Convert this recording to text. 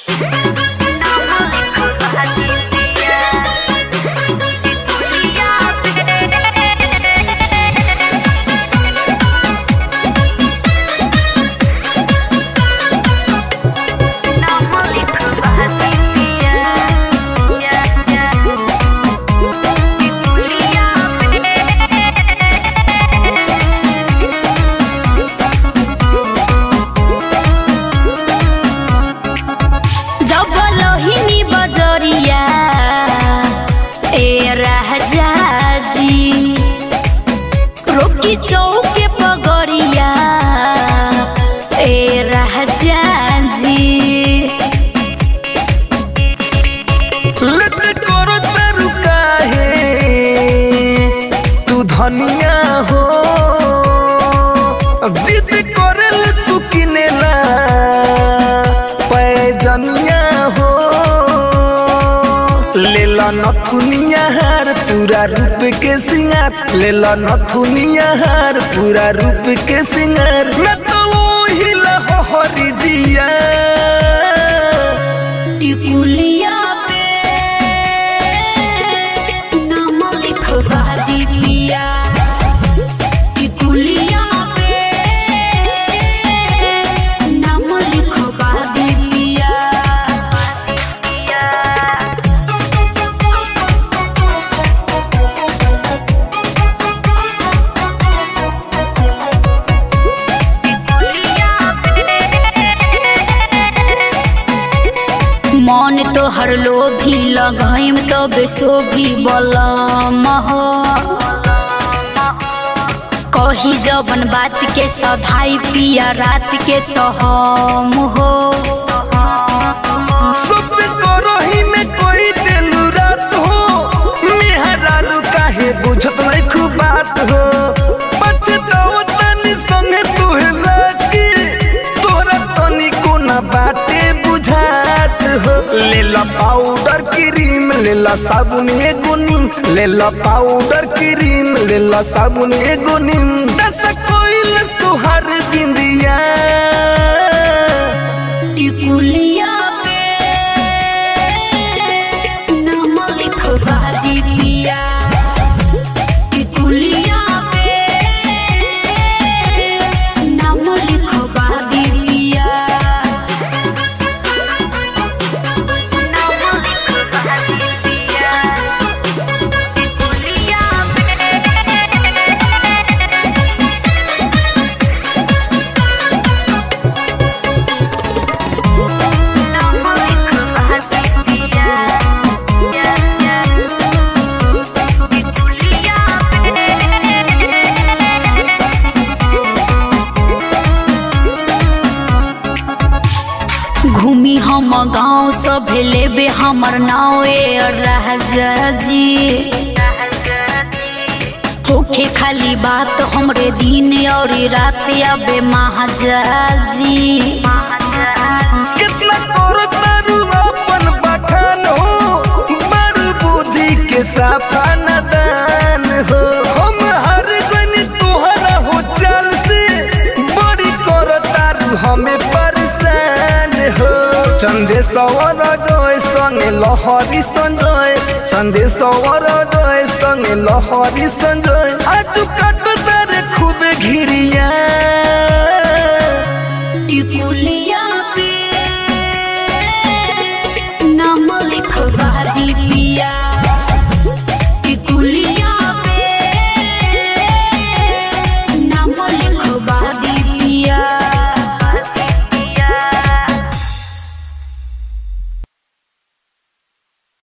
जब लोहिनी बजरिया ए राजा जी रोकी चौके पगड़िया ए राजा जी लत करो तारू काहे तू धनिया हो जिद करल तू किनेला पैजनिया हो लेला नथुनिया हार पूरा रूप के सिंगार लेला नथुनिया हार पूरा रूप के सिंगार मैं तो वही लहरी जिया टिकुलिया पे नाम लिखवा दीदिया टिकुलिया पे नाम लिखवा दीदिया मन तो हर लोभी लगाइम तो बेसोभी बलम हो कही जबन बात के सधाई पिया रात के सहम हो सब करही में कोई दिलू रात हो मेहरारू काहे बुझत नहीं खूब बात हो पछताओ तनी संगे तुहे लागी तोरा तनी कोना बाटे बुझात हो ले ला पाउडर क्रीम ले ला साबुन एगो नीम ले ला पाउडर क्रीम ले ला साबुन एगो नीम दस कोइलस तुहार बिंदिया टिकुलिया पे नाम लिखवा दीदिया टिकुलिया पे नाम लिखवा दीदिया नाम लिखवा दीदिया टिकुलिया नाम लिखवा दीदिया टिकुलिया घूमी हम गाँव सब लेबे हमर नाव ए राजा जी होखे खाली बात हमरे दिन और रात अबे महाजा जी कितना करो तारू अपन बखान हो बड़ बुद्धि के साफा नदान हो हम हर गनी तुहरा हो चाल से बड़ी करो तारू हमें परेशान हो चंदेश्वर जय संगे लहरी संजय चंदेश्वर जय संगे लहरी संजय आज कट तारे खूब घिरिया टिकुल